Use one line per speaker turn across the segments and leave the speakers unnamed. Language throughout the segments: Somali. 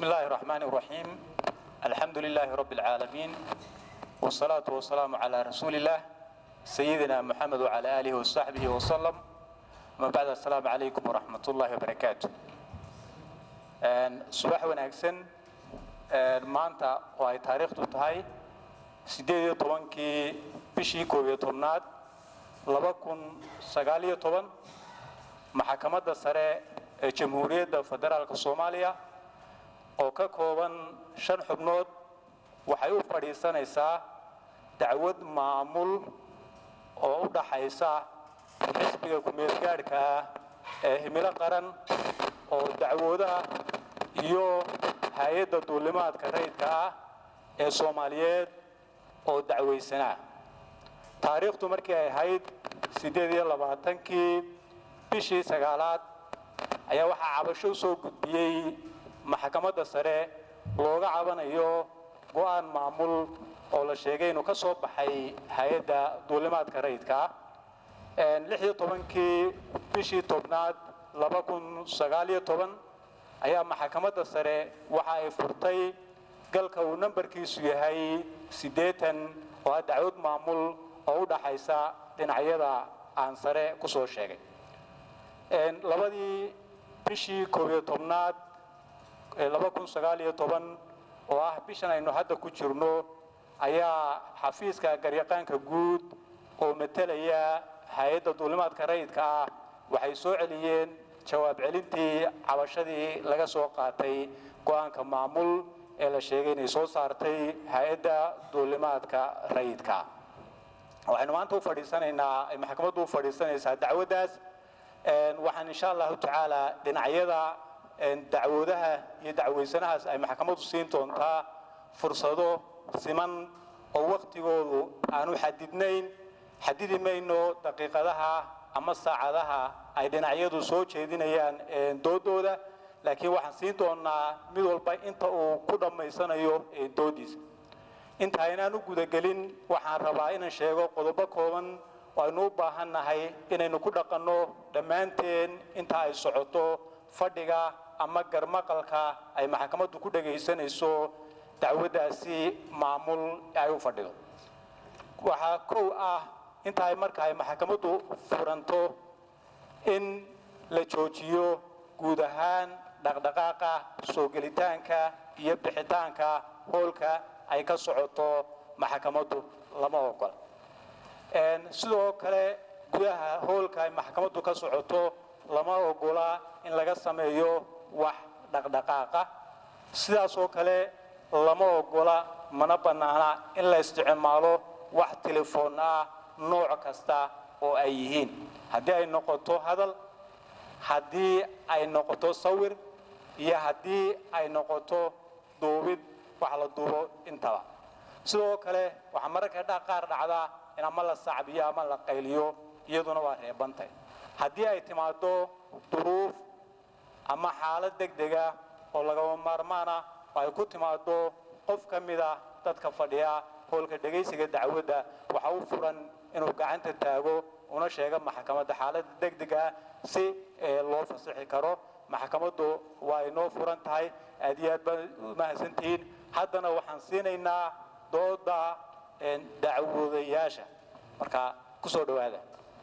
بسم الله الرحمن الرحيم الحمد لله رب العالمين والصلاة والسلام على رسول الله سيدنا محمد وعلى آله وصحبه وسلم ما بعد السلام عليكم ورحمة الله وبركاته subax wanaagsan maanta oo ay taariikhdu tahay siddeed iyo tobankii bishii koob iyo tobnaad laba kun sagaal iyo toban maxakamadda sare ee jamhuuriyadda federaalka soomaaliya oo ka kooban shan xubnood waxay u fadhiisanaysaa dacwad maamul oo u dhaxaysa xisbiga ku-meelgaadhka ah ee himilo qaran oo dacwoodaha iyo hay-adda duulimaadka rayidka ah ee soomaaliyeed oo dacwaysanaa taariikhdu markii ay ahayd siddeed iyo labaatankii bishii sagaalaad ayaa waxaa cabasho u soo gudbiyey maxkamadda sare looga cabanayo go'aan maamul oo la sheegay inuu ka soo baxay hay-adda duulimaadka rayidka ah lix iyo tobankii bishii tobnaad laba kun sagaal iyo toban ayaa maxkamadda sare waxa ay furtay galka uu nambarkiisu yahay siddeetan oo ah dacwad maamul oo u dhaxaysa dhinacyada aan sare ku soo sheegay labadii bishii koob iyo tobnaad laba kun sagaal iyo toban oo ah bishan aynu hadda ku jirno ayaa xafiiska garyaqaanka guud oo matelaya hay-adda duulimaadka rayidka ah waxay soo celiyeen jawaab celintii cabashadii laga soo qaatay go'aanka maamul ee la sheegay inay soo saartay hay-adda duulimaadka rayidka waxaynu maanta u fadhiisanaynaa ay maxkamaddu u fadhiisanaysaa dacwaddaas waxaan insha allahu tacaala dhinacyada dacwoodaha iyo dacwaysanahaas ay maxkamaddu siin doontaa fursado siman oo waktigoodu aanu xadidnayn xadidi mayno daqiiqadaha ama saacadaha ay dhinacyadu soo jeedinayaan doodooda laakiin waxaan siin doonaa mid walba inta uu ku dhammaysanayo doodiisa inta aynaan u gudagelin waxaan rabaa inaan sheego qodobo kooban oo aynu u baahan nahay inaynu ku dhaqanno dhammaanteen inta ay socoto fadhiga ama garmaqalka ay maxkamaddu ku dhagaysanayso dacwaddaasi maamul ee ay u fadhido waxaa kow ah inta ay marka ay maxkamaddu furanto in la joojiyo guud ahaan dhaqdhaqaaqa soo gelitaanka iyo bixitaanka hoolka ay ka socoto maxkamaddu lama ogola sidoo kale gudaha hoolka ay maxkamaddu ka socoto lama ogola in laga sameeyo wax dhaqdhaqaaqa sidaasoo kale lama ogola mana bannaana in la isticmaalo wax telefoon ah nooc kasta oo ay yihiin haddii ay noqoto hadal haddii ay noqoto sawir iyo haddii ay noqoto duubid wax la duubo intaba sidoo kale waxaa mararka qaar dhacdaa in ama la sacbiyo ama la qayliyo iyaduna waa reebantay haddii ay timaado duruuf ama xaalad degdega oo lagama maarmaana oo ay ku timaado qof ka mid ah dadka fadhiya hoolka dhegaysiga dacwadda waxa u furan inuu gacanta taago una sheega maxkamadda xaaladda degdega si loo fasixi karo maxkamaddu waa inoo furan tahay aad iyo aad baan u mahadsantihiin haddana waxaan siinaynaa dooda dacwoodayaasha marka ku soo dhowaada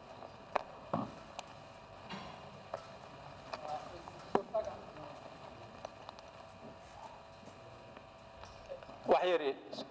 wax yari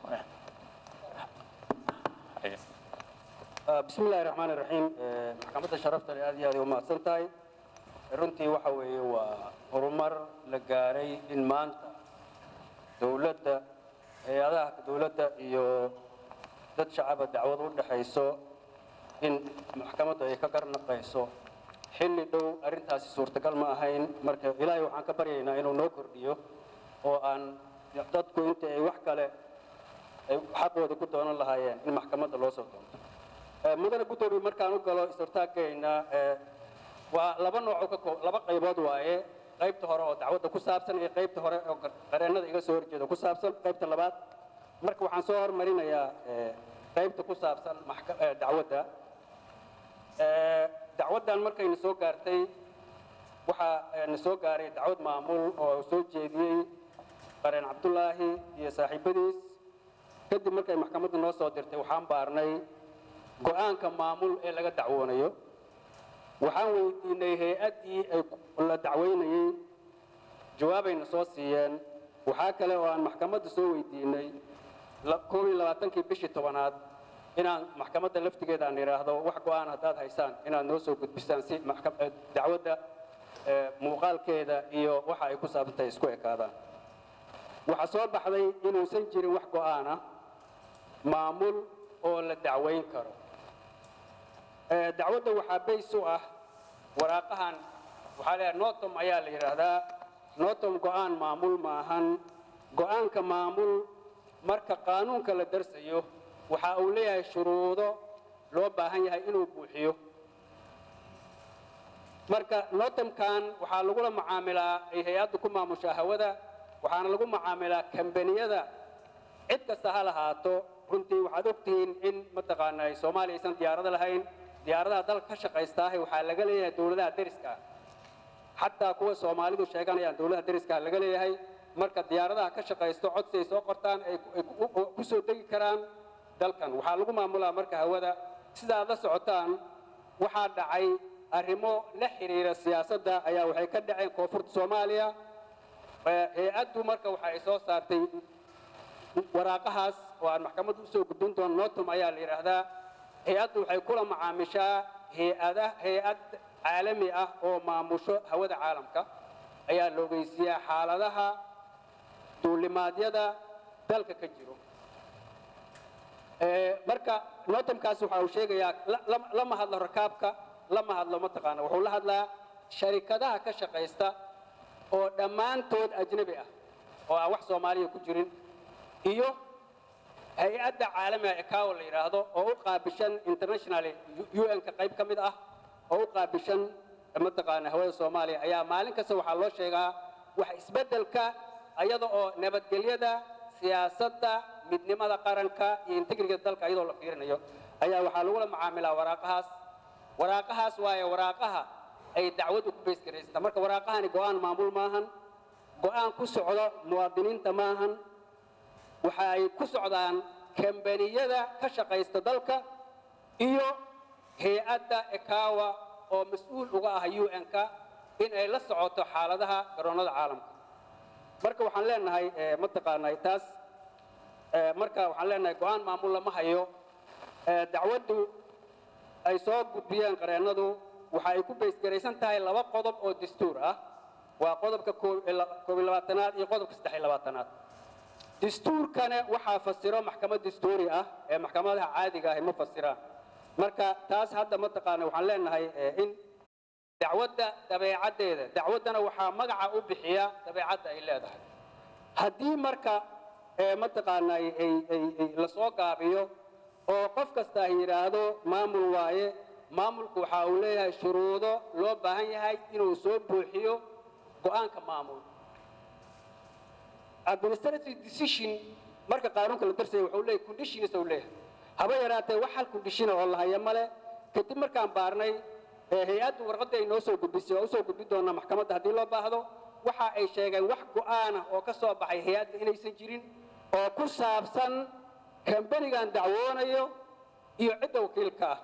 bismi illaahi raxmaan iraxiim maxkamadda sharafta le aad iyo aad ay u mahadsan tahay runtii waxa weeye waa horumar la gaaray in maanta dowladda hay-adaha dowladda iyo dad shacaba dacwad u dhexayso in maxkamaddu ay ka garnaqayso xilli dhow arrintaasi suurtagal ma ahayn marka ilaahay waxaan ka baryaynaa inuu noo kordhiyo oo aan dadku inta ay wax kale ay xaqooda ku doonan lahaayeen in maxkamadda loo soo doonto mudane guddoomiye markaan u galo istortaagayna waa laba nooc ka koo laba qaybood waaye qaybta hore oo dacwadda ku saabsan iyo qaybta hore oo qareennada iga soo horjeeda ku saabsan qaybta labaad marka waxaan soo hormarinayaa qaybta ku saabsan dacwadda dacwaddan markayna soo gaartay waxaa na soo gaaray dacwad maamul oo soo jeediyey qareen cabdulaahi iyo saaxiibadiis kadib markay maxkamadda noo soo dirtay waxaan baarnay go'aanka maamul ee laga dacwoonayo waxaan weydiinay hay-addii ay la dacweynayey jawaabayna soo siiyeen waxaa kale oo aan maxkamadda soo weydiinay koob iyo labaatankii bishii tobanaad inaan maxkamadda laftigeeda aan idhaahdo wax go'aan haddaad haysaan inaad noo soo gudbisaan si dacwadda muuqaalkeeda iyo waxa ay ku saabsantahay isku ekaadaan waxaa soo baxday inuusan jirin wax go'aana maamul oo la dacwayn karo dacwadda waxaa bays u ah waraaqahan waxaa leeyahay notom ayaa la yidhaahdaa notom go'aan maamul maahan go'aanka maamul marka qaanuunka la darsayo waxa uu leeyahay shuruudo loo baahan yahay inuu buuxiyo marka notomkan waxaa lagula macaamilaa ay hay-addu ku maamushaa hawada waxaana lagu macaamilaa kambaniyada cid kasta ha lahaato runtii waxaad ogtihiin in mataqaanaa soomaaliya aysan diyaarado lahayn diyaaradaha dalka ka shaqaystaahay waxaa laga leeyahay dowladaha deriska xataa kuwa soomaalidu sheeganayaan dowladaha deriska laga leeyahay marka diyaaradaha ka shaqaysto codsi ay soo qortaan ay ku soo degi karaan dalkan waxaa lagu maamulaa marka hawada sidaad la socotaan waxaa dhacay arrimo la xiriira siyaasadda ayaa waxay ka dhaceen koonfurta soomaaliya hay-addu marka waxa ay soo saartay waraaqahaas oo aan maxkamadda usoo gudbin doono notom ayaa la yidhaahdaa hay-addu waxay kula macaamishaa hay-ada hay-ad caalami ah oo maamusho hawada caalamka ayaa la ogeysiiyaa xaaladaha duulimaadyada dalka ka jiro marka notomkaas waxa uu sheegayaa lama hadlo rakaabka lama hadlo mataqaana wuxuu la hadlaa sharikadaha ka shaqaysta oo dhammaantood ajnabi ah oo aan wax soomaaliya ku jirin iyo hay-adda caalamiga ecawo la yidhaahdo oo u qaabishan international un-ka qayb ka mid ah oo u qaabishan mataqaana hawada soomaaliya ayaa maalin kasta waxaa loo sheegaa wax isbeddelka iyada oo nabadgelyada siyaasadda midnimada qaranka iyo integriga dalka iyadoo la fiirinayo ayaa waxaa lagula macaamilaa waraaqahaas waraaqahaas waaye waraaqaha ay dacwaddu ku baysgaraysata marka waraaqahani go'aan maamul maahan go'aan ku socdo muwaadiniinta maahan waxa ay ku socdaan kambaniyada ka shaqaysta dalka iyo hay-adda ekawa oo mas-uul uga ah un-ka in ay la socoto xaaladaha garoonnada caalamka marka waxaan leenahay mataqaanaa taas marka waxaan leenahay go'aan maamul lama hayo dacwaddu ay soo gudbiyeen qareennadu waxa ay ku baysgaraysan tahay laba qodob oo dastuur ah waa qodobka koob iyo labaatanaad iyo qodobka saddex iyo labaatanaad dastuurkana waxaa fasiro maxkamad dastuuri ah ee maxkamadaha caadiga ahi ma fasiraan marka taas hadda mataqaana waxaan leenahay in dacwadda dabeecaddeeda dacwaddana waxaa magaca u bixiya dabeecadda ay leedahay haddii marka mataqaana lasoo gaabiyo oo qof kasta yidhaahdo maamul waaye maamulku waxa uu leeyahay shuruudo loo baahan yahay inuu soo buuxiyo go'aanka maamul administrative decision marka qaanuunka la darsaya wuxuu leeyahay conditions uu leeyahay haba yaraatee wax hal condition oo la haya male kadib markaan baarnay hay-addu warqadda ay noo soo gudbisay waa usoo gudbi doonaa maxkamadda haddii loo baahdo waxa ay sheegeen wax go'aana oo ka soo baxay hay-adda inaysan jirin oo ku saabsan kambanigan dacwoonayo iyo cidda wakiilka ah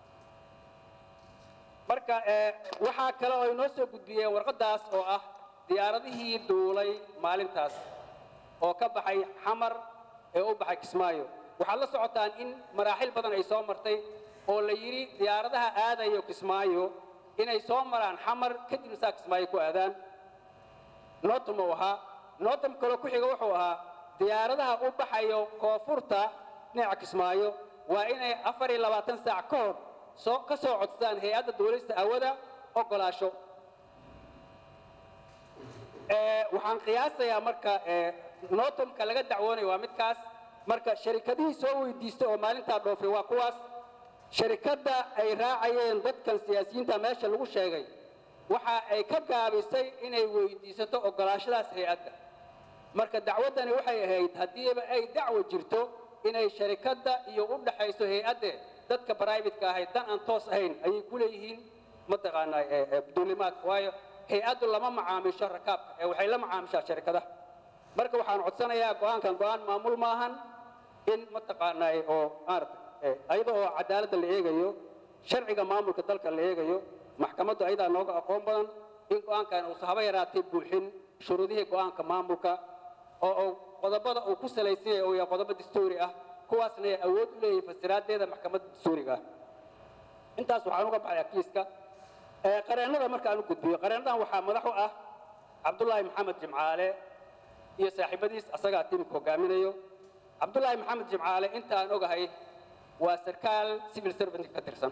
marka waxaa kale oo ay noo soo gudbiyeen warqaddaas oo ah diyaaradihii duulay maalintaas oo ka baxay xamar ee u baxay kismaayo waxaad la socotaan in maraaxil badan ay soo martay oo la yidhi diyaaradaha aadayo kismaayo inay soo maraan xamar kadibna saa kismaayo ku aadaan notom uu ahaa notom kaloo ku xiga wuxuu ahaa diyaaradaha u baxayo koonfurta dhinaca kismaayo waa inay afar iyo labaatan saac ka hor soo ka soo codsadaan hay-adda duulista hawada ogolaasho waxaan qiyaasayaa marka notomka laga dacwoonayo waa midkaas marka sharikadihii soo weydiistay oo maalintaa dhoofay waa kuwaas sharikadda ay raacayeen dadkan siyaasiyiinta meesha lagu sheegay waxa ay ka gaabisay inay weydiisato ogolaashadaas hay-adda marka dacwaddani waxay ahayd haddiiba ay dacwo jirto inay sharikadda iyo u dhaxayso hay-adde dadka brivatka ahayd dan aan toos ahayn ayay ku leeyihiin mataqaanaa duulimaadka waayo hay-addu lama macaamisho rakaabka ee waxay la macaamishaa sharikadaha marka waxaan codsanayaa go-aankan go-aan maamul maahan in mataqaanaa oo maarata ayada oo cadaaladda la eegayo sharciga maamulka dalka la eegayo maxkamaddu ayadaa nooga aqoon badan in go-aankan uusa haba yaraatay buuxin shuruudihii go-aanka maamulka oo uu qodobada uu ku salaysan yahay uu yahay qodobo dastuuri ah kuwaasna ay awood u leeyihiin fasiraadeeda maxkamadda dastuuriga ah intaas waxaan uga baxayaa kiiska qareennada markaan u gudbiyo qareennadan waxaa madax u ah cabdulaahi maxamed jimcaale iyo saaxiibadiis asagaa tiimka hogaaminayo cabdulaahi maxamed jimcaale intaan ogahay waa sarkaal civil servant ka tirsan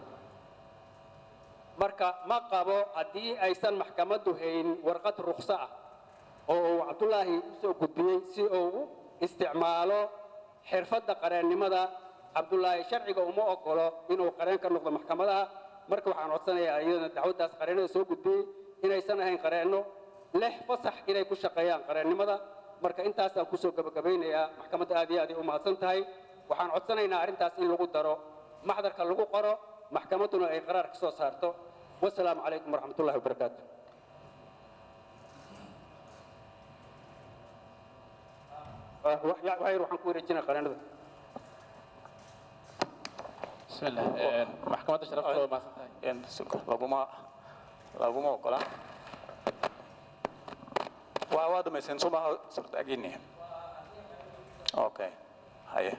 marka ma qabo haddii aysan maxkamaddu hayn warqad rukso ah oo uu cabdulaahi u soo gudbiyey si uu u isticmaalo xirfadda qareennimada cabdulaahi sharciga uma ogolo inuu qareen ka noqdo maxkamadaha marka waxaan codsanayaa iyadana dacwaddaas qareennada soo gudbiyey inaysan ahayn qareenno leh fasax inay ku shaqeeyaan qareennimada marka intaasaan kusoo gabagabaynayaa maxkamadda aad iyo aad ay u mahadsan tahay waxaan codsanaynaa arrintaas in lagu daro maxdarka lagu qoro maxkamadduna ay qaraar ka soo saarto wasalaamu calaykum waraxmatullahi wabarakaatu waxyar waxaan ku wareejinaa qareennada
بسم الله محكمة الشرف لو ما سنتهي
laguma laguma ogola waa waa dhamaysan suma surtaagini okay haye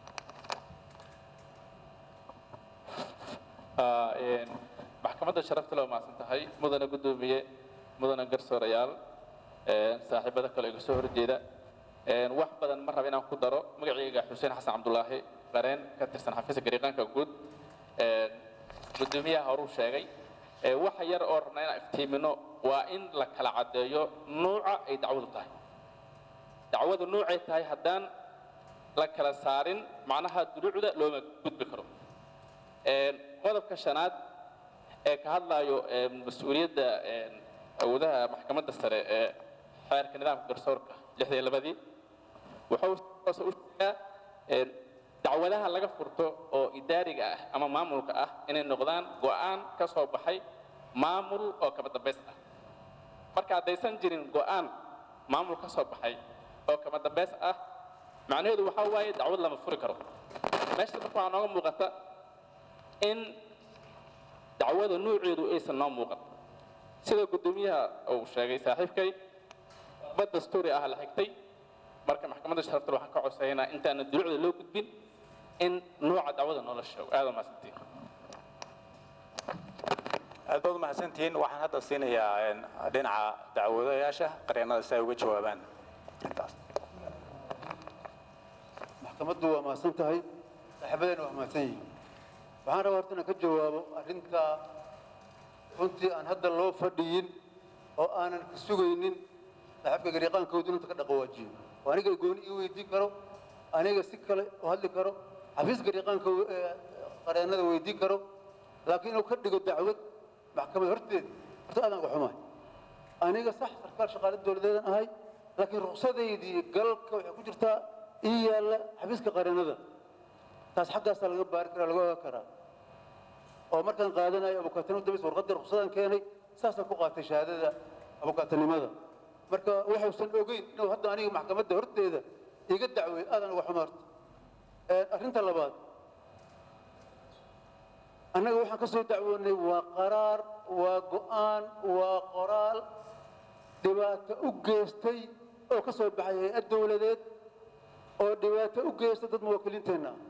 maxkamadda sharafta loo maasan tahay mudana guddoomiye mudana garsoorayaal saaxiibada kale iga soo horjeeda wax badan ma raba inaan ku daro magacayga xuseen xasan cabdulaahi qareen ka tirsan xafiiska gariiqaanka guud guddoomiyaha horuu sheegay waxa yar oo rabna inaan iftiimino waa in la kala caddeeyo nuuca ay dacwadu tahay dacwadu nuucay tahay haddaan la kala saarin macnaha duluucda looma gudbi karo qodobka shanaad ee ka hadlayo mas-uuliyadda awoodaha maxkamadda sare ee xeerka nidaamka garsoorka lixda iyo labadii wuxuu hoose u sheegaa dacwadaha laga furto oo idaariga ah ama maamulka ah inay noqdaan go'aan ka soo baxay maamul oo kaba dambays ah marka haddaysan jirin go'aan maamul ka soo baxay oo kaba dambays ah macnaheedu waxaa waaye dacwad lama furi karo meesha marka waxaa nooga muuqata in dacwada nuuceedu aysan noo muuqan sida guddoomiyaha uu sheegay saaxiibkay bad dastuuri ah la xigtay marka maxkamadda sharafta waxaan ka codsaynaa intaana dulucda loo gudbin in nuuca dacwada noola sheego aad waa mahadsantiin
aad baad umahadsantihiin waxaan hadda siinayaa dhinaca dacwadayaasha qareennada si ay uga jawaabaan intaas
maxkamaddu waa mahadsan tahay saaxiibadeena waa mahadsan yihiin waxaan rabaa horta inaan ka jawaabo arrinta runtii aan hadda loo fadhiyin oo aanan ka sugaynin saaxiibka gariiqaankoodu inta ka dhaqawaajiyo oo aniga gooni ii weydiin karo aniga si kale u hadli karo xafiis gariiqaanka qareennada weydiin karo laakiin inuu ka dhigo dacwad maxkamad horteed horta aadaan uga xumahay aniga sax sarkaal shaqaale dowladeedan ahay laakiin ruqsadaydii galka waxay ku jirtaa ii yaalla xafiiska qareennada taas xaggaasaa laga baari karaa laga ogaan karaa oo markaan qaadanayo abukaatanimo dabaysa warqaddii ruqsadaan keenay saasaan ku qaatay shahaadada abukaatanimada marka waxuusan ogeyn inuu hadda aniga maxkamadda horteeda iga dacweey aadaan uga xumaarta arrinta labaad annaga waxaan ka soo dacwoonnay waa qaraar waa go'aan waa qoraal dhibaato u geystay oo ka soo baxay hay-ad dowladeed oo dhibaato u geysta dad muwaakiliinteenna ah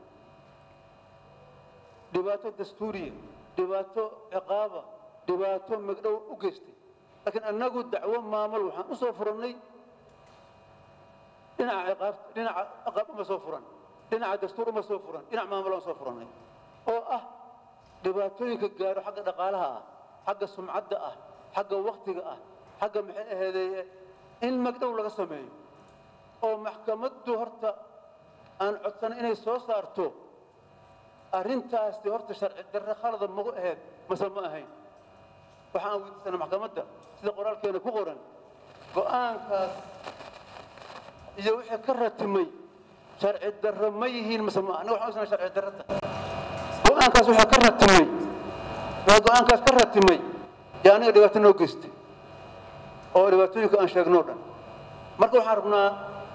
dhibaato dastuuriya dhibaato ciqaaba dhibaato magdhow u geystay laakiin annagu dacwo maamul waxaan u soo furannay dhinaca ciqaab dhinaca ciqaab uma soo furan dhinaca dastuur uma soo furan dhinac maamul aan soo furannay oo ah dhibaatooyinka gaaro xagga dhaqaalaha ah xagga sumcadda ah xagga waktiga ah xagga maxay aheedee in magdhow laga sameeyo oo maxkamaddu horta aan codsanay inay soo saarto arrintaasi horta sharci darre khalada magu ahayd mase ma ahayn waxaan weydiisanaa maxkamadda sida qoraalkeena ku qoran go'aankaas iyo wixii ka ratimay sharci darre ma yihiin mase ma anaga waxaan usnaa sharci darre tahay go'aankaas waxaa ka ratimay waa go'aankaas ka ratimay yaa aniga dhibaato noo geystay oo dhibaatooyinka aan sheegnoo dhan marka waxaan rabnaa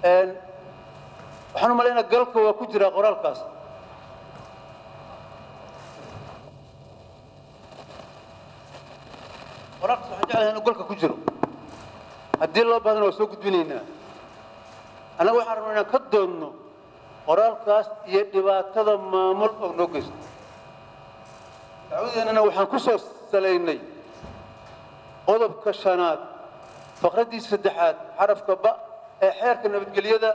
Een, waxaan u malaynaa galka waa ku jiraa qoraalkaas qoraalkaas waxaan jeclahay inuu galka ku jiro haddii loo bahdana waa soo gudbinaynaa annaga waxaan rabnaa inaan ka doodno qoraalkaas iyo dhibaatada maamul oo noo geysto dacwadeennana waxaan ku soo salaynay qodobka shanaad faqraddiisa saddexaad xarafka ba ee xeerka nabadgelyada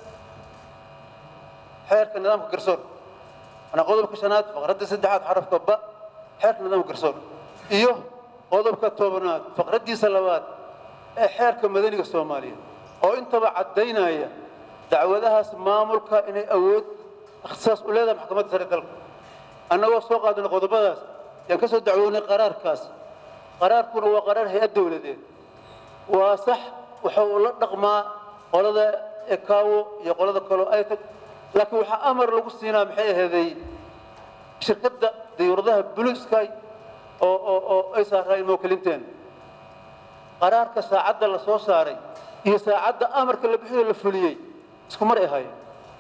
xeerka nidaamka garsoor ana qodobka shanaad faqradda saddexaad xarafka ba xeerka nidaamka garsoor iyo qodobka tobanaad faqraddiisa labaad ee xeerka madaniga soomaaliya oo intaba caddaynaya dacwadahaas maamulka inay awood ikhtisaas u leedahay maxkamadda sare dalka annagoo soo qaadana qodobadaas yaan ka soo dacwoonay qaraarkaas qaraarkuna waa qaraar hay-ad dowladeed waa sax waxa uu la dhaqmaa qolada ekaawo iyo qolada kaloo ay tag laakiin waxaa amar lagu siinaa maxay aheeday shirkadda dayuuradaha blue sky oo oo oo ay saaraayeen mawkilinteena qaraarka saacadda la soo saaray iyo saacadda amarka la bixiyo la fuliyey isku mar ay ahaayeen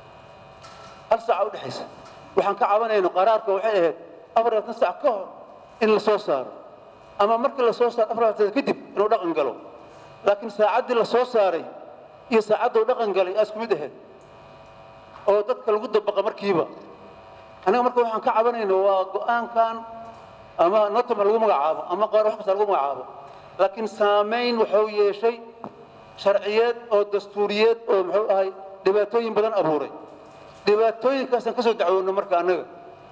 hal saaca u dhexaysa waxaan ka cabanayno qaraarka waxay ahayd afar labaatan saac ka hor in la soo saaro ama markii la soo saaro afar labaatan saac kadib inuu dhaqan galo laakiin saacaddii la soo saaray iyo saacadda uu dhaqan galay aa isku mid ahayd oo dadka lagu dabaqa markiiba aniga marka waxaan ka cabanayno waa go-aankan ama notama lagu magacaabo ama qaar wax kasta lagu magacaabo laakiin saamayn wuxuu yeeshay sharciyeed oo dastuuriyeed oo muxuu ahay dhibaatooyin badan abuuray dhibaatooyinkaasaan ka soo dacwoonno marka annaga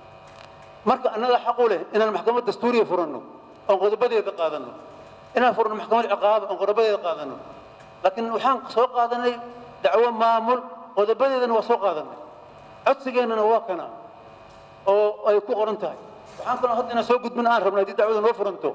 marka annaga xaq u leh inaan maxkamad dastuuriya furanno oon qodobadeeda qaadanno inaan furno maxkamad ciqaaba oon qodobadeeda qaadanno laakiin waxaan soo qaadanay dacwo maamul qodobadeedana waa soo qaadanay codsigeennana waa kana oo ay ku qoran tahay waxaan kaloo hadda inaan soo gudbin aan rabno haddii dacwada noo furanto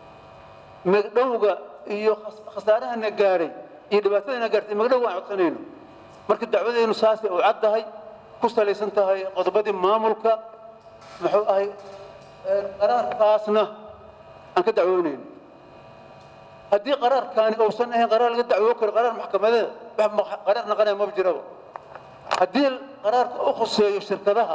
magdhowga iyo khas- khasaarahana gaadhay iyo dhibaatadana gaartay magdhow aan codsanayno marka dacwadeenu saasay u caddahay ku salaysan tahay qodobadii maamulka muxuu ahay ee, qaraarkaasna aan ka dacwoonayno haddii qaraarkaani uusan ahayn qaraar laga dacwoo karo qaraar maxkamadeed wax ma- qaraar naqanaya maba jiraba haddii qaraarka u khuseeyo shirkadaha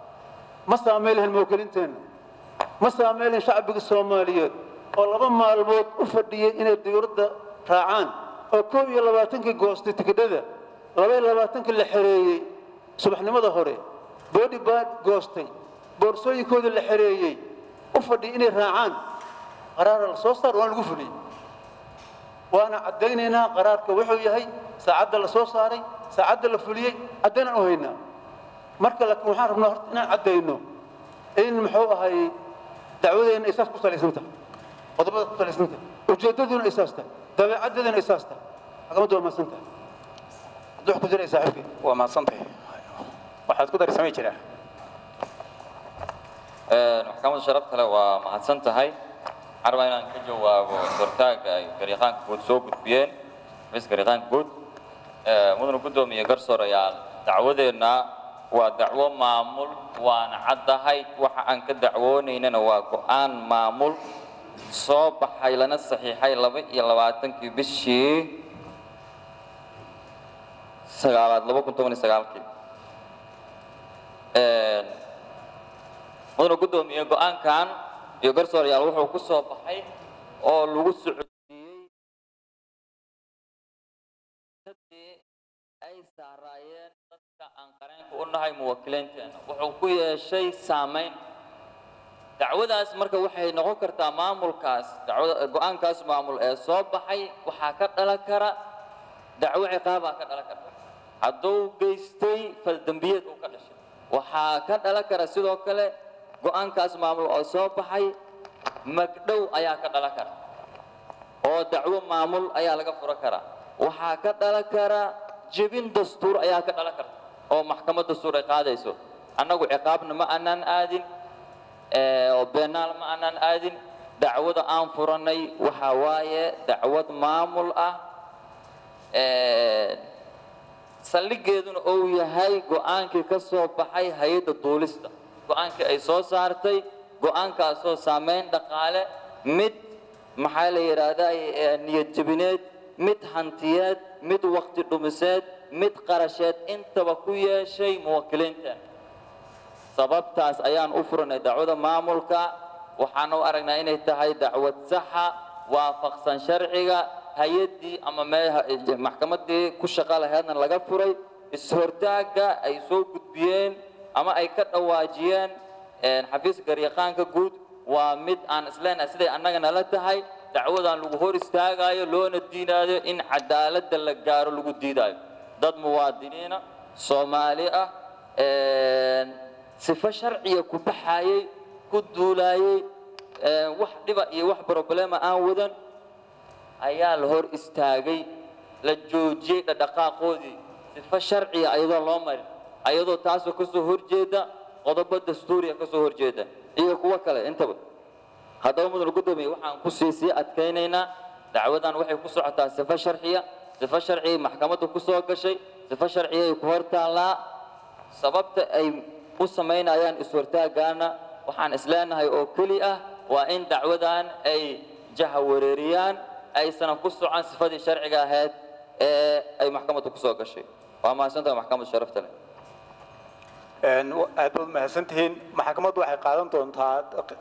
ma saamayn lahayn mawkilinteena ma saamayn lahayn shacbiga soomaaliyeed oo laba maalmood u fadhiyey inay dawladda raacaan oo koob iyo labaatankii goostay tikidhada laba iyo labaatankii la xereeyey subaxnimada hore boodi baa goostay boorsooyinkoodii la xereeyey u fadhiyey inay raacaan qaraara la soo saar waan lagu fuliyey waana caddaynaynaa qaraarka wuxuu yahay saacadda la soo saaray saacadda la fuliyey caddaynaan u haynaa marka laakiin waxaan rabnaa horta inaan caddayno in muxuu ahay dacwadeenna ay saas ku salaysan tahay qodobada ku salaysan tahay ujeeddaduna ay saas tahay dabeecaddeeduna ay saas tahay maxkamaddu waa mahadsan tahay haddii wax ku jira ay saaxiibkay
waa mahadsantahay waxaad ku darsamay jiraa
maxkamadda sharafta leh waa mahadsan tahay waxaan rabaa inaan ka jawaabo sortaaga ay gariiqaanka guud soo gudbiyeen mis gariiqaanka guud mudana guddoomiye garsoor ayaa dacwadeenna waa dacwo maamul waana caddahay waxa aan ka dacwoonaynana waa go'aan maamul soo baxay lana saxiixay laba iyo labaatankii bishii sagaalaad laba kun toban iyo sagaalkii mudana guddoomiye go'aankan iyo garsoorayaal wuxuu ku soo baxay oo lagu socodsiiyey dadkii ay saaraayeen dadka aan qareenka u nahay muwakkiliinteena wuxuu ku yeeshay saamayn dacwadaas marka waxay noqon kartaa maamulkaas dacwada go'aankaas maamul ee soo baxay waxaa ka dhalan kara dacwo ciqaabaa ka dhalan karta hadduu geystay faldembiyeed uu ka dhashay waxaa ka dhalan kara sidoo kale go'aankaas maamul oo soo baxay magdhow ayaa ka dhalan kara oo dacwo maamul ayaa laga furo karaa waxaa ka dhalan kara jebin dastuur ayaa ka dhalan karta oo maxkamad dastuur ay qaadayso annagu ciqaabna ma aanaan aadin ee, oo beenaal ma aanaan aadin dacwada aan furanay waxaa waaye dacwad maamul ah ee, saldhigeeduna uu yahay go'aankii ka soo baxay hay-adda duulista go'aankii ay soo saartay go'aankaasoo saamayn dhaqaale mid maxaa la yidhaahdaa ee, niyad jabineed mid hantiyeed mid waqti dhumiseed mid qarasheed intaba ku yeeshay muwakkiliinta sababtaas ayaan u furanay dacwada maamulka waxaan u aragnaa inay tahay dacwad saxa waafaqsan sharciga hay-addii ama mee maxkamadii ku shaqo laheedna laga furay is-hortaagga ay soo gudbiyeen ama ay ka dhawaajiyeen xafiiska garyaqaanka guud waa mid aan isleenahay siday annaga nala tahay dacwadan lagu hor istaagayo loona diinaayo in cadaaladda la gaaro lagu diidaayo dad muwaadiniina soomaali ah sifo sharciga ku baxayey ku duulaayey wax dhiba iyo wax problema aan wadan ayaa la hor istaagay la joojiyey dhadhaqaaqoodii sifo sharciga ayadoo loo marin ayadoo taasoo ka soo horjeeda qodobo dastuuriya ka soo horjeeda iyo kuwo kale intaba haddaba mudan gudoomiye waxaan ku sii sii adkaynaynaa dacwadan waxay ku socotaa sifo sharciya sifo sharciyay maxkamaddu ku soo gashay sifo sharciyay ku hor taallaa sababta ay u samaynayaan is-hortaagaana waxaan isleenahay oo keli ah waa in dacwadan ay jaha wareeriyaan aysanan ku socon sifadii sharciga ahayd ee ay maxkamaddu ku soo gashay waa mahadsantahay maxkamadda sharafta leh
aad baad mahadsantihiin maxkamaddu waxay qaadan doontaa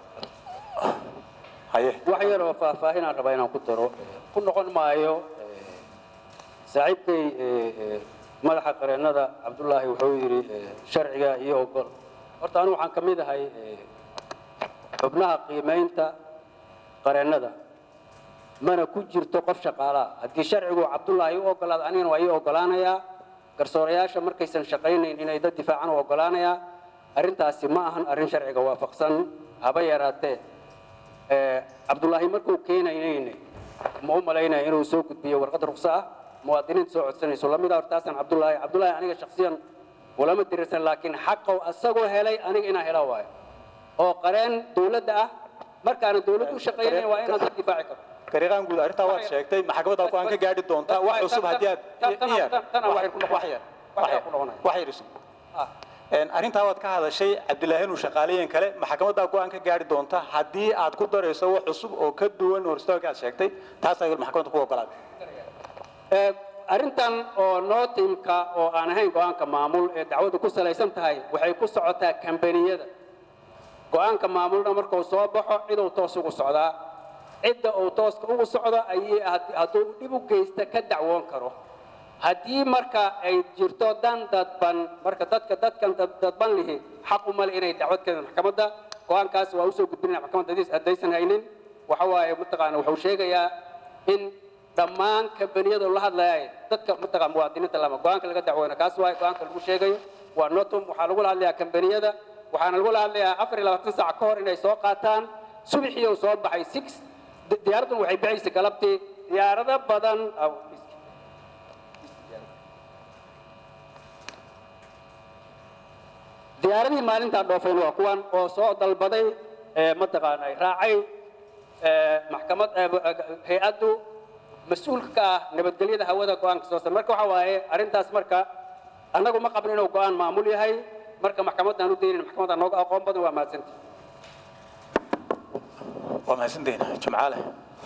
haye
wax yar oo faahfaahinaan rabaa inaan ku daro ku noqon maayo saaxiibkay madaxa qareennada cabdullaahi wuxuu yidhi sharciga iyo ogol horta anigu waxaan ka mid ahay xubnaha qiimaynta qareennada mana ku jirto qof shaqaalaa haddii sharcigu cabdullaahi u ogolaado anigana waa ii ogolaanayaa garsoorayaasha markaysan shaqaynayn inay dad difaacan u ogolaanayaa arrintaasi ma ahan arrin sharciga waafaqsan haba yaraatee cabdullaahi markuu keenaynayne ma u malaynaya inuu soo gudbiyo warqad ruqso ah muwaadiniinta soo codsanayso lamid ah hortaasaan cabdullaahi cabdullaahi aniga shaksiyan ulama dirirsan laakiin xaqow asagoo helay aniga inaan hela waayo oo qareen dowladda ah markaana dowladdu u shaqaynayn waa inaan dad difaaci karo
gariiqaan guud arrintaa waad sheegtay maxkamadda ku aan ka gaadhi doontaa wax cusub haddii aad iyar wax yar wax yar isu arrintaa waad ka hadashay cabdilaahi inuu shaqaalayen kale maxkamaddaa go-aan ka gaadhi doonta haddii aad ku darayso wax cusub oo ka duwan horstooga aad sheegtay taas ay maxkamadda ku ogolaatay
arrintan oo nootimka oo aan ahayn go-aanka maamul ee dacwadu ku salaysan tahay waxay ku socotaa kambaniyada go-aanka maamulna markuu soo baxo ciduu toos ugu socdaa cidda uu tooska ugu socdo ayay hadduu dhib u geysta ka dacwoon karo haddii marka ay jirto dan dadban marka dadka dadkan dadban lihi xaq u male inay dacwad keenaan maxkamadda go-aankaas waa usoo gudbinaya maxkamadda haddaysan haynin waxa waaye mataqaana wuxuu sheegayaa in dhammaan kambaniyada la hadlaya dadka mataqaan muwaadiniinta lama go-aanka laga dacweyna kaas waaye go-aanka lagu sheegayo waa notum waxaa lagula hadlayaa kambaniyada waxaana lagula hadlayaa afar iyo labaatan saac ka hor inay soo qaataan subaxii uu soo baxay six diyaaraddan waxay bixaysay galabtii diyaarado badan diyaaradihii maalintaa dhoofeen waa kuwan oo soo dalbaday mataqaanay raacay maxkamad hay-addu mas-uulka ka ah nabadgelyada hawada go-aanka soo sar marka waxa waaye arrintaas marka annagu ma qabno inuu go-aan maamul yahay marka maxkamaddaan u daynin maxkamadda nooga aqoon badan waa mahadsantii
waa mahadsantihiin jumcaale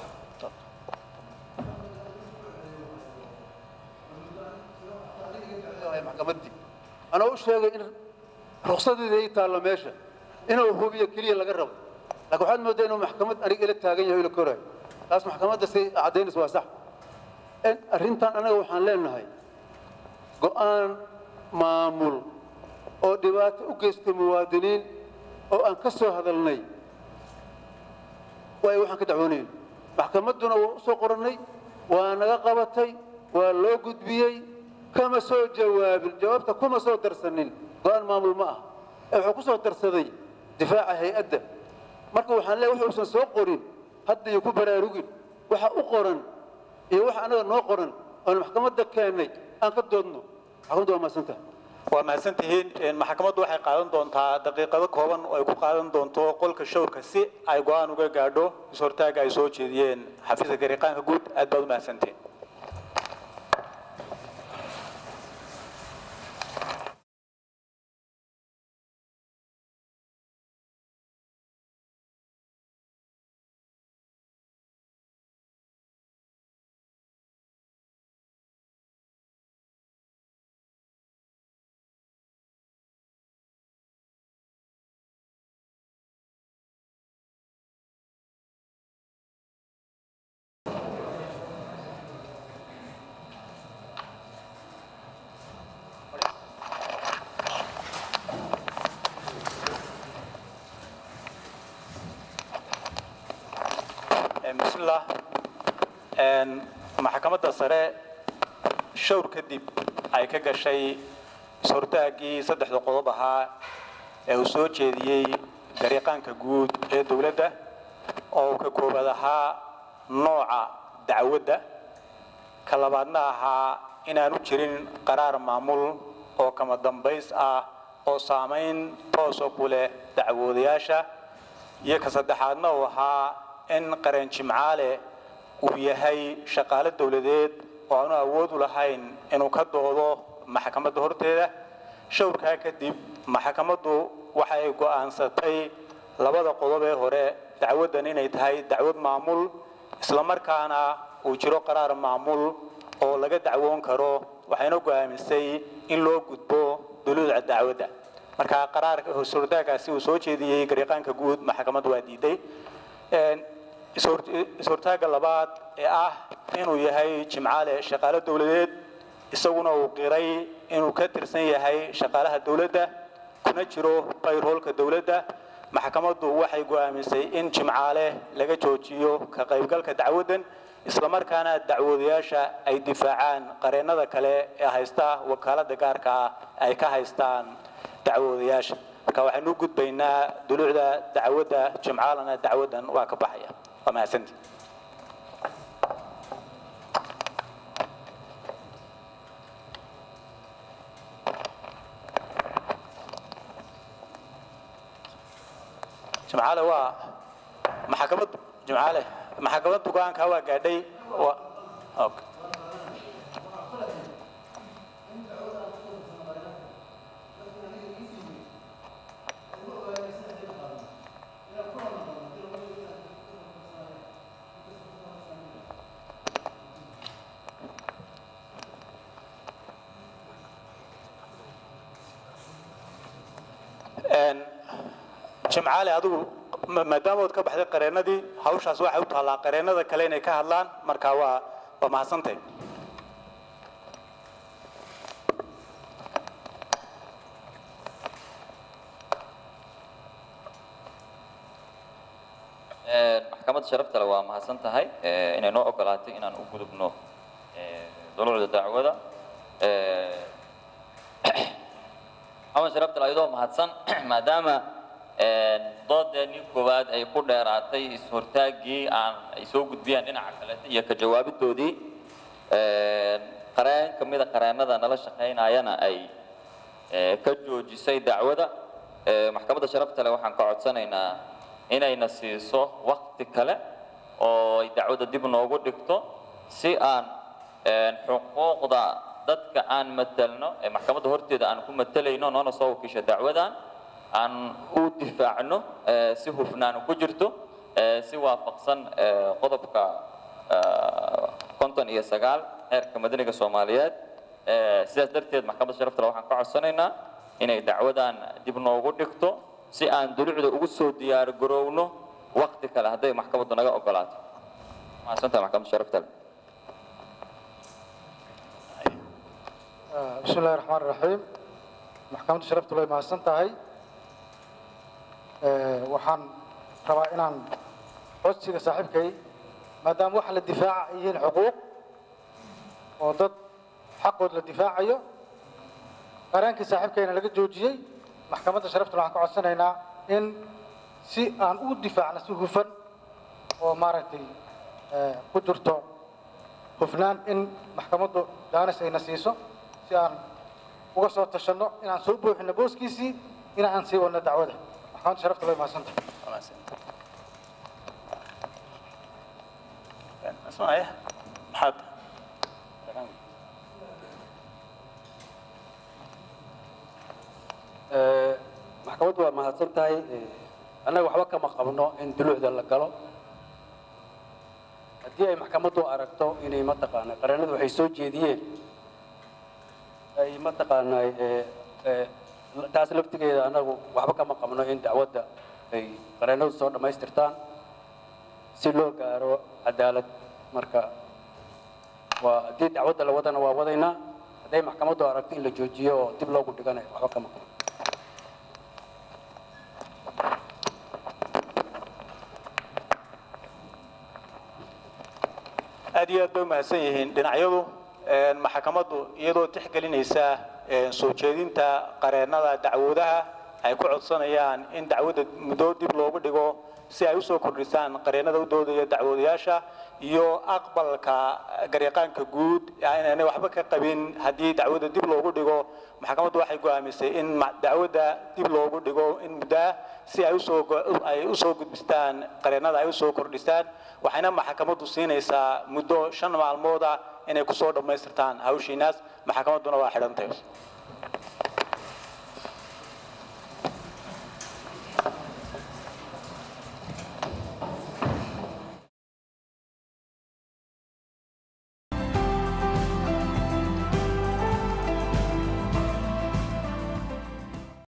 maxkamaddii anaa u sheegay in ruqsadeeda ay taallo meesha inuu hubiyo keliya laga rabo laakiin waxaad moodaa inuu maxkamad aniga ila taagan yahay ila korayo taas maxkamadda si caddaynaysa waa sax arrintan anaga waxaan leenahay go'aan maamul oo dhibaato u geystay muwaadiniin oo aan ka soo hadalnay waay waxaan ka dacwoonayna maxkamadduna waa u soo qorannay waa naga qabatay waa loo gudbiyey kama soo jawaabin jawaabta kuma soo darsanin go-aan maamul ma ah ee wuxuu ku soo darsaday difaaca hay-adda marka waxaan leeyahay wuxuusan soo qorin hadda iyo ku baraarugin waxa u qoran iyo waxa anaga noo qoran oon maxkamadda keennay aan ka doodno maxkamadda waa mahadsantaha
waa mahadsantihiin maxkamaddu waxay qaadan doontaa daqiiqado kooban oo ay ku qaadan doonto qolka showrka si ay go-aan uga gaadho is-hortaaga ay soo jeediyeen xafiiska gariiqaanka guud aad baad u mahadsantihiin bismillah Een, maxkamadda sare showr kadib ay ka gashay is-hortaaggii saddexda qodob ahaa ee uu soo jeediyey gariiqaanka guud ee dowladda oo uu ka koobaad ahaa nooca dacwadda ka labaadna ahaa inaanu jirin qaraar maamul oo kama dambays ah oo saamayn toosa ku leh dacwoodayaasha iyo ka saddexaadna uu ahaa in qareen jimcaale uu yahay shaqaale dowladeed oo aanu awood u lahayn inuu ka doodo maxkamadda horteeda showrkaa kadib maxkamaddu waxay go'aansatay labada qodob ee hore dacwaddan inay tahay dacwad maamul islamarkaana uu jiro qaraar maamul oo laga dacwoon karo waxayna go'aamisay in loo gudbo duluuca dacwadda marka qaraarka is-hortaagaasi uu soo jeediyey gariiqaanka guud maxkamaddu waa diiday Een, is-hor- is-hortaagga labaad ee ah inuu yahay jimcaale shaqaale dowladeed isaguna uu qiray inuu ka tirsan yahay shaqaalaha dowladda kuna jiro bayroolka dowladda maxkamaddu waxay go'aamisay in jimcaale laga joojiyo ka qaybgalka dacwaddan islamarkaana dacwoodayaasha ay difaacaan qareennada kale ee haysta wakaaladda gaarka ah ay ka haystaan dacwoodayaasha marka waxaynu u gudbaynaa duluucda dacwadda jimcaalana dacwaddan waa ka baxaya waa mahadsantii jimcaale waa maxkamad jimcaale maxkamad dugaanka waa gaadhay waa okay. Een, jimcaale adigu ma- maadaama ood ka baxday qareennadii hawshaas waxay u taallaa qareennada kale inay ka hadlaan marka waa waa mahadsantay
maxkamadda sharafta le waa mahadsan tahay eh, inay noo ogolaatay inaan u gudubno eh, dulucda dacwada Eh, maxamed sharafta le ayadoo mahadsan maadaama eh, doodeenii koowaad ay ku dheeraatay is-hortaaggii aan ay soo gudbiyaan dhinaca kaleeta iyo ka jawaabidoodii Eh, qareen ka mida qareennada nala shaqaynayana ay eh, ka joojisay dacwada Eh, maxkamadda sharafta le waxaan ka codsanaynaa inayna siiso wakti kale oo ay dacwadda dib noogu dhigto si aan eh, xuquuqda dadka aan matelno ee maxkamadda horteeda aan ku matelayno noona soo wakiisha dacwadan aan u difaacno eh, si hufnaan ku jirto eh, si waafaqsan eh, qodobka eh, konton iyo sagaal xeerka madaniga soomaaliyeed Eh, sidaas darteed maxkamadda sharafta le waxaan ka codsanaynaa inay dacwadan dib noogu dhigto si aan dulucda ugu soo diyaar garowno wakti kale hadday maxkamaddu naga ogolaato mahadsantaha maxkamadda sharafta le
بسم الله الرحمن الرحيم maxkamadda sharaftu way mahadsan tahay waxaan rabaa inaan codsiga saaxiibkay maadaama waxa la difaaca ay yihiin xuquuq oo dad xaqood la difaacayo qaraankii saaxiibkayna laga joojiyey maxkamadda sharaftuna waxaan ka codsanaynaa in si aan u difaacno si hufan oo maaragtay ku jirto hufnaan in maxkamaddu daanis ayna siiso si aan uga soo tashanno inaan soo buuxino booskiisii in aan sii wadno dacwada maxkamadda sharafta way mahadsantahay
اسمع محمد
maxkamaddu waa mahadsan tahay annaga waxba kama qabno in dulucda la galo haddii ay maxkamaddu aragto inay mataqaanaa qareennadu waxay soo jeediyeen ay mataqaanaa taas laftigeeda annagu waxba kama qabno in dacwadda ay qareennadu soo dhammaystirtaan si loo gaaro cadaalad marka waa haddii dacwadda la wadana waa wadaynaa hadday maxkamaddu aragto in la joojiyo oo dib loogu dhiganayo waxba kama qabno
aad iyo aad bay umahadsan yihiin dhinacyadu een, maxkamaddu iyadoo tixgelinaysa een, soo jeedinta qareennada dacwoodaha ay ku codsanayaan in dacwadda muddo dib loogu dhigo si ay usoo kordhisaan qareennada u doodaya dacwoodayaasha iyo aqbalka garyaqaanka guud inaanay waxba ka qabin haddii dacwadda dib loogu dhigo maxkamaddu waxay go'aamisay in ma- dacwadda dib loogu dhigo in muddaa si ay usoo go- ay usoo gudbistaan qareennada ay usoo kordhisaan waxayna maxkamaddu siinaysaa muddo shan maalmood ah inay kusoo dhammaystirtaan hawshiinaas maxkamadduna waa xidhantay